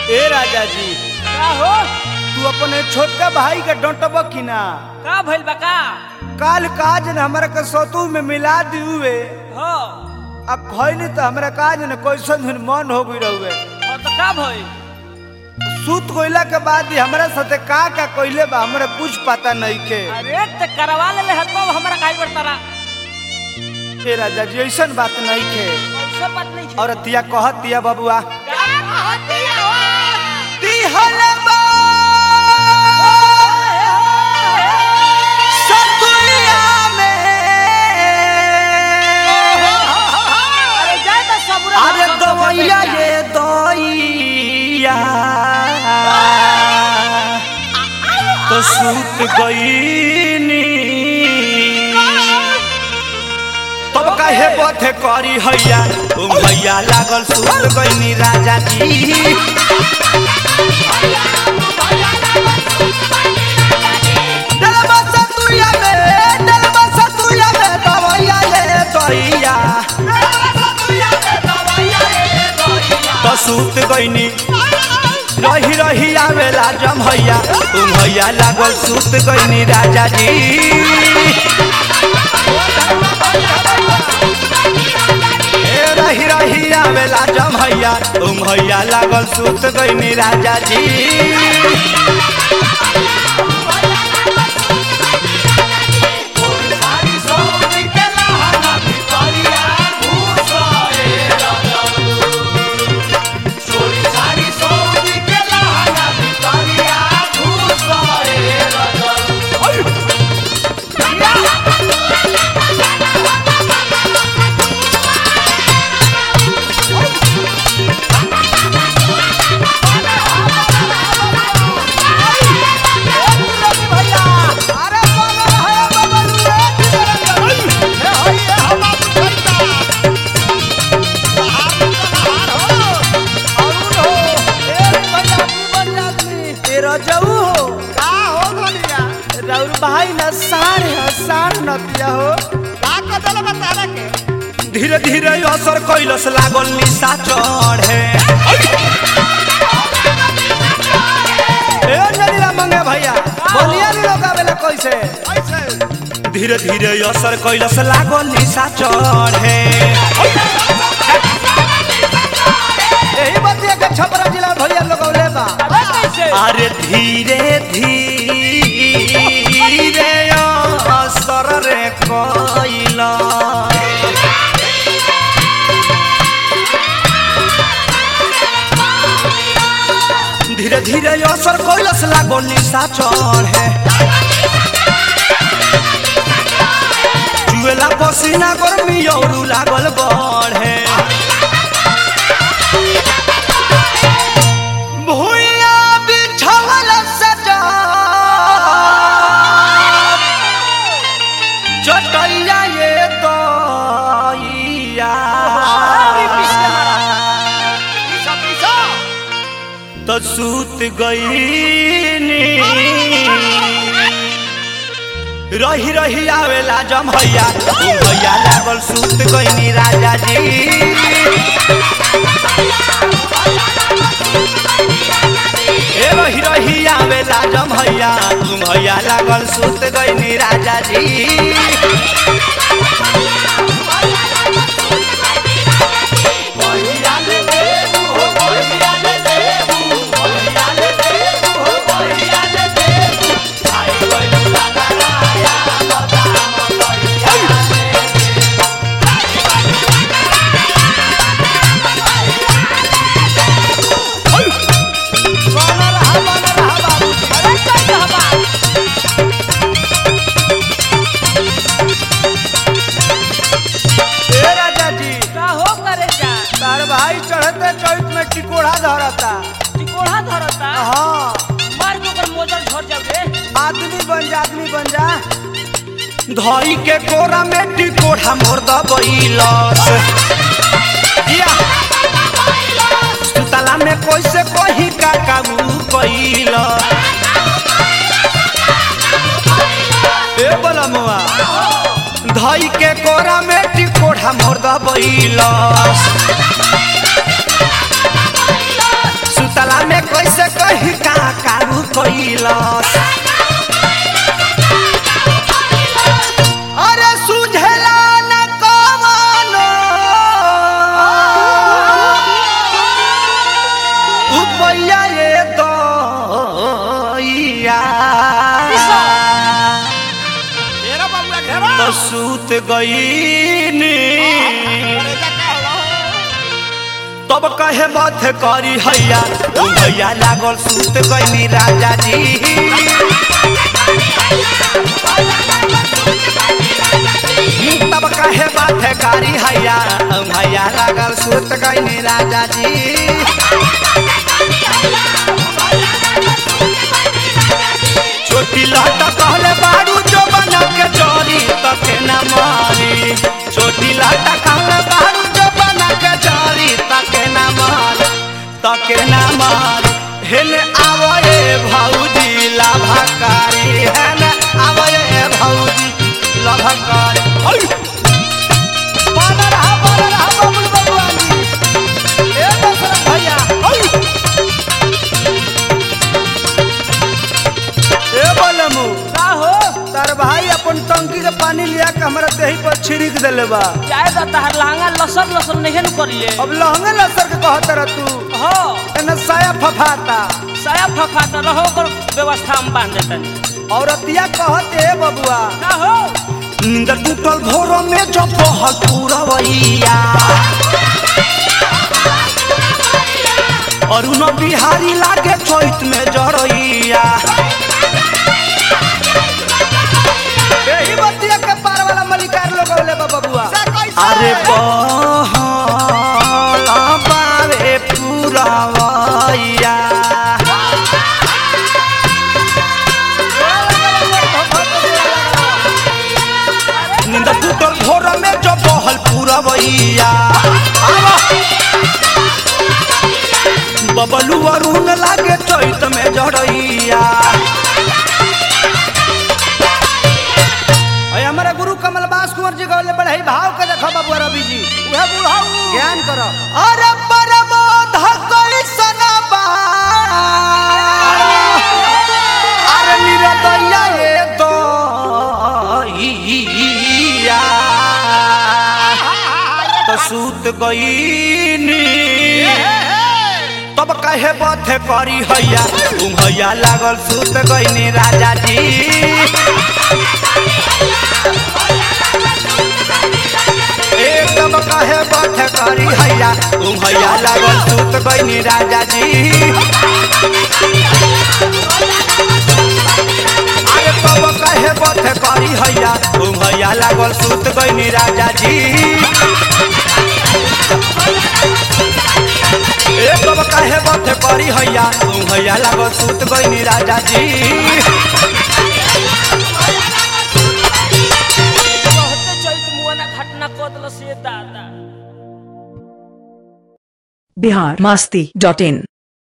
ए राजा जी का हो तू अपने छोटका भाई के डंटब कि ना का भइल बा का काल काज न हमरा के सतु में मिला दियुए हो अब खैनी तो हमरा काज न कैसन दिन मन हो गई रहुए हो तो का भइल सूत कोइला के बाद ही हमरा साथे का का कइले बा हमरा कुछ पता नहीं के अरे त करवा ले ले हतो हमरा काहे बरतारा ए राजा जी ऐसन बात नहीं के ऐसा बात नहीं और तिया कहतिया बबुआ का कहती हो तिहलबा सतुइया में अरे जाए त सबुरा अरे दवैया ये दइया तो सूत गईनी तब काहे बथे करी हैया तुम हैया लागल सूत गईनी राजा जी डलबा सतुइया में डलबा सतुइया में दवैया ये दइया तो सूत गईनी रही रही आवेला जम हैया तुम हैया लागल सूत गईनी राजा जी ए रही रही आवेला जम हैया तुम हैया लागल सूत गईनी राजा जी राउर भाई न साढ़ है साढ़ नतिया हो धीरे धीरे असर कैलस लागल निशा चढ़े ए नदीला मंगे भैया बोलिया नी लोग आवेला कैसे धीरे धीरे असर कैलस लागल निशा चढ़े यही बतिया के छपरा जिला में भैया लोग औले बा अरे कैसे अरे धीरे धीरे असर रे कैला धीरे धीरे असर कैलस लागल निशा चढ़े जुएला पसीना गर्मी औरू लागल बढ़े भुइया बिछावल सजा चटैया ये तइया तो सूत गईनी रही रही आवेला जम हैया तू भैया लागल सूत गईनी राजा जी ए रही रही आवेला जम हैया तू भैया लागल सूत गईनी राजा जी अरे कैसे हवा ए राजा जी का हो करे जा तार भाई चढ़ते चौथ में टिकोड़ा धरता टिकोड़ा धरता हाँ मार के ऊपर मोजर झड़ जावे आदमी बन जा आदमी बन जा धई के कोरा में टिकोड़ा मोर दबैलस या सुतला में कैसे कही का काबू कैल ए बलमुआ धई के कोरा में टिकोड़ा मोर दबैलस सुतला में गईनी तब कहे मत करी हैया उ भैया लागल सुत गईनी राजा जी तब कहे मत करी हैया उ भैया लागल सुत गईनी राजा जी छोटी लाटा कहले बारू जो बना के चोरी तके न मारी छोटी लाटा कहले बारू जो बना के चोरी तके न मार तके न मार हेने आवए भौजी लाभकारी हेने आवए भौजी लाभकारी ओय बानर हा बानर हा बबुल बबुआनी ए दशरथ भैया ओय ए बोलमू का हो तार भाई अपन टंकी के पानी लिया के हमरा देही पर छिड़क देले बा चाहे तो तहर लहंगा लसर लसर नहीं न करिए अब लहंगे लसर के कहत रह तू हो एने साया फफाता साया फफा तो रहो कर व्यवस्था हम बांध देतनी औरतिया कहत ए बबुआ का हो नींद टूटल भोर में जब बहल पूरवैया अरुण बिहारी लागे चैत में जरैया यही बतिया के पार वाला मलिकार लोग ले बबुआ अरे बहल बावे पूरवैया नींद टूटल भोर में जो बहल पूरवैया बबलू अरुण लागे चैत में जड़ैया अय हमारा गुरु कमल बास कुंवर जी गौले बढ़ई भाव के देखो बबुआ रवि जी उहे बुढ़ाऊ ज्ञान करो अरे परमोध कैसन बा अरे निरदैया ए दैया तो सूत गईनी तब कहे बथे करी हैया तुम हैया लागल सूत गईनी राजा जी एक तब कहे बथे करी हैया तुम हैया लागल सूत गईनी राजा जी अरे तब कहे बथे करी हैया तुम हैया लागल सूत गईनी राजा जी ए तब काहे बथे करी हैया तुम हैया लागल सूत गईनी राजा जी बहुते चैत मुआना घटना कदल से दादा बिहार मस्ती डॉट इन